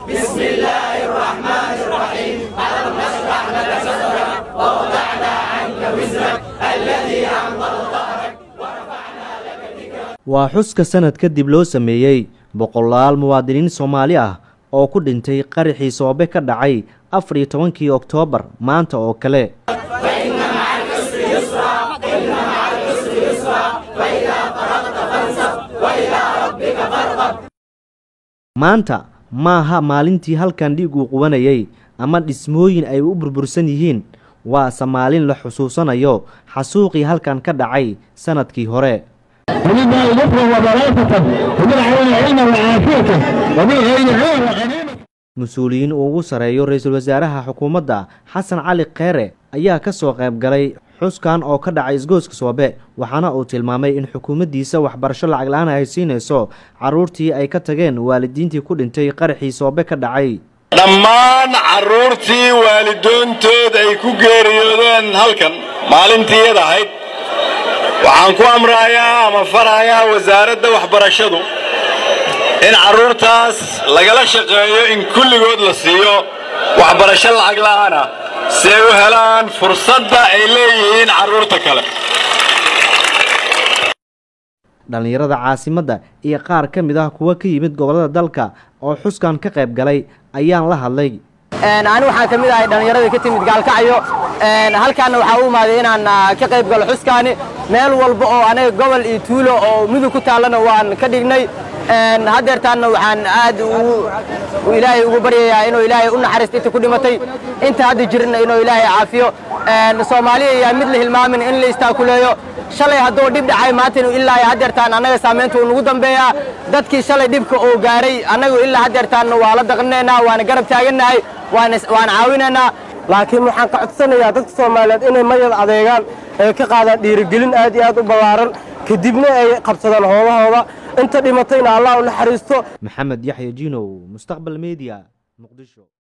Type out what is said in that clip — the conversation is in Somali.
waa xuska sanad kadib loo sameeyey boqolaal muwaadiniin soomaali ah oo ku dhintay qaraxii soobe ka dhacay afar iyo tobankii oktoobar maanta oo kale maanta maaha maalintii halkan dhiig uu qubanayay ama dhismooyin ay u burbursan yihiin waase maalin la xusuusanayo xasuuqii halkan ka dhacay sanadkii hore ولله ذكره وبركته وبالعون علمه وعافيته وبالغير عون وغنيمه mas-uuliyiin uu ugu sareeyo ra-iisul wasaaraha xukuumadda xasan cali kheere ayaa ka soo qayb galay xuskan oo ka dhacay isgooska soobe waxaana uu tilmaamay in xukuumaddiisa waxbarasho lacag la-aan ay siinayso carruurtii ay ka tageen waalidiintii ku dhintay qaraxii soobe ka dhacay dhammaan carruurtii waalidoontood ay ku geeriyoodeen halkan maalintii iyad ahayd waxaan ku amrayaa ama farayaa wasaaradda waxbarashadu in carruurtaas lagala shaqeeyo in kulligood la siiyo waxbarasho lacag la'aana si ay u helaan fursadda ay leeyihiin carruurta kale dhallinyarada caasimadda iyo qaar ka mid ah kuwa ka yimid gobollada dalka oo xuskan ka qayb galay ayaan la hadlay ani waxaan ka mid ahay dhallinyaradii ka timid gaalkacyo halkaanna waxaa u imaaday inaan ka qayb galo xuskaani meel walba oo anaga gobol iyo tuulo oo mudug ku taallana waan ka dhignay haddeertaanna waxaan aad ilaahay ugu baryayaa inuu ilaahay u naxariisto inta ku dhimatay inta hadda jirna inuu ilaahay caafiyo soomaaliya ayaa mid la hilmaamin in la istaakuleeyo shalay hadduu dhib dhacay maanta ilaa haddeertaan annaga saamaynta uu nagu dambeeyaa dadkii shalay dhibka uu gaaray annagu ilaa haddeertaanna waa la daqnaynaa waana garab taagannahay waana caawinaynaa laakiin waxaan ka codsanayaa dadka soomaaliyeed inay mayad adeegaan ay ka qaadaan dhiirigelin aad iyo aad u ballaaran kadibna ay qabsadaan hoolahooda inta dhimatayna allah u naxariisto maxamed yaxya jinow mustaqbal media muqdisho